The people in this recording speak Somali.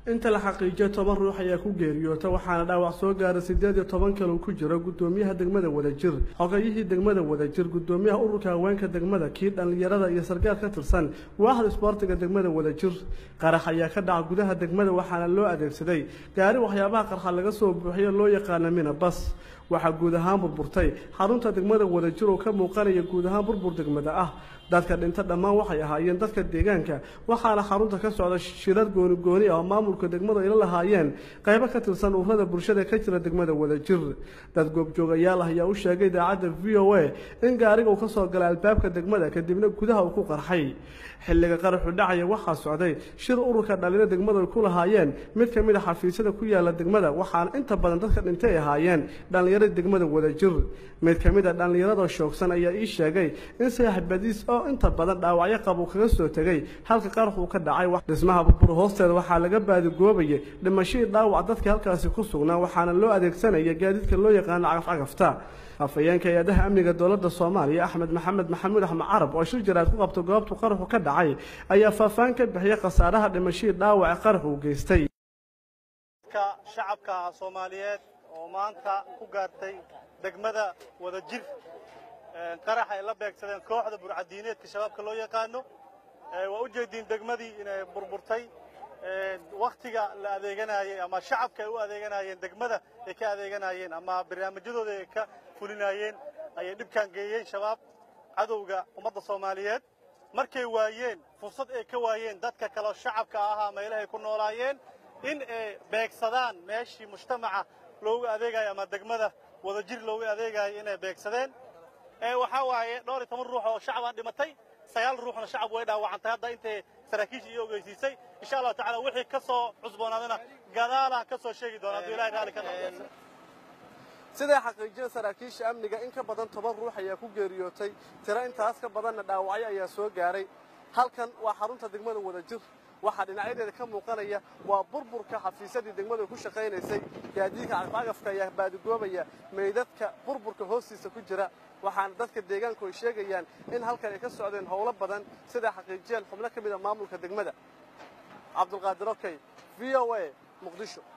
inta la xaqiijiyo toban ruux ayaa ku geeriyoota waxaana dhaawac soo gaara siddeed iyo toban kale uu ku jiro guddoomiyaha degmada wadajir xogayihii degmada wadajir guddoomiyaha ururka haweenka degmada kii dhallinyarada iyo sarkaal ka tirsan waaxda isboortiga degmada wadajir qarax ayaa ka dhaca gudaha degmada waxaana loo adeegsaday gaari waxyaabaha qarxa laga soo buuxiyo loo yaqaana mina bas waxaa guud ahaan burburtay xarunta degmada wadajir oo ka muuqanaya guud ahaan burbur degmada ah dadka dhinta dhammaan waxay ahaayeen dadka deegaanka waxaana xarunta ka socda shirar gooni gooni ah oo maamulka degmadu ayla lahaayeen qaybo ka tirsan ururada bulshada ka jira degmada wadajir dad goobjoogayaal ah ayaa u sheegay idaacadda v o a in gaariga uu ka soo galay albaabka degmada kadibna gudaha uu ku qarxay xilliga qaraxu dhacaya waxaa socday shir ururka dhalinyaro degmadu ay ku lahaayeen mid ka mid a xafiisyada ku yaala degmada waxaana inta badan dadka dhintay ay ahaayeen dhallinyarada degmada wadajir mid ka mid a dhallinyarada shoogsan ayaa ii sheegay in saaxibadiis oo inta badan dhaawacyo qab uu kaga soo tegay halka qarax uu ka dhacay dhismaha burbur hoosteeda waxaa laga baadigoobayay dhimashadii dhaawac dadka halkaasi ku sugnaa waxaana loo adeegsanaya gaadiidka loo yaqaano cagafcagafta afhayeenka hay-adaha amniga dowladda soomaaliya axmed maxamed maxamuud axmed carab oo shir jaraad ku qabta goobtu qaraxu ka dhacay ayaa faahfaahin ka bixiyay khasaaraha dhimashadii dhaawace qarax uu geystay shacabka soomaaliyeed oo maanta ku gaartay degmada wadajir qarax ay la beegsadeen kooxda burcadiineedka shabaabka loo yaqaano waa u jeediin degmadii inay burburtay wakhtiga la adeeganayey ama shacabka ay u adeeganayeen degmada ay ka adeeganayeen ama barnaamijyadooda ay ka fulinayeen ayay dhibkaan geeyeen shabaab cadowga ummadda soomaaliyeed markay waayeen fursad ay ka waayeen dadka kaleo shacabka ahaa meelahay ku noolaayeen in ay beegsadaan meeshii mujtamaca loogu adeegayo ama degmada wadajir loogu adeegayo inay beegsadeen waxaa waaye dhowr iyo toban ruux oo shacabaa dhimatay sagaal ruuxna shacab way dhaawacantay hadda intay saraakiisha iyo ogeysiisay insha allahu tacala wixii ka soo cusboonaadana gadaalaan ka soo sheegi doona hadduu ilahay raalli ka noqdo siday xaqiijiyeen saraakiisha amniga in ka badan toban ruux ayaa ku geeriyootay tiro intaas ka badanna dhaawacyo ayaa soo gaaray halkan waa xarunta degmada wadajir waxaa dhinacyadeeda ka muuqanaya waa burburka xafiisyadii degmadu ku shaqaynaysay gaadiidka cagafcagafka ayaa baadigoobaya meydadka burburka hoostiisa ku jira waxaana dadka deegaanku ay sheegayaan in halkan ay ka socdeen howlo badan siday xaqiijiyeen xubno ka mid a maamulka degmada cabdulqaadir okey v o a muqdisho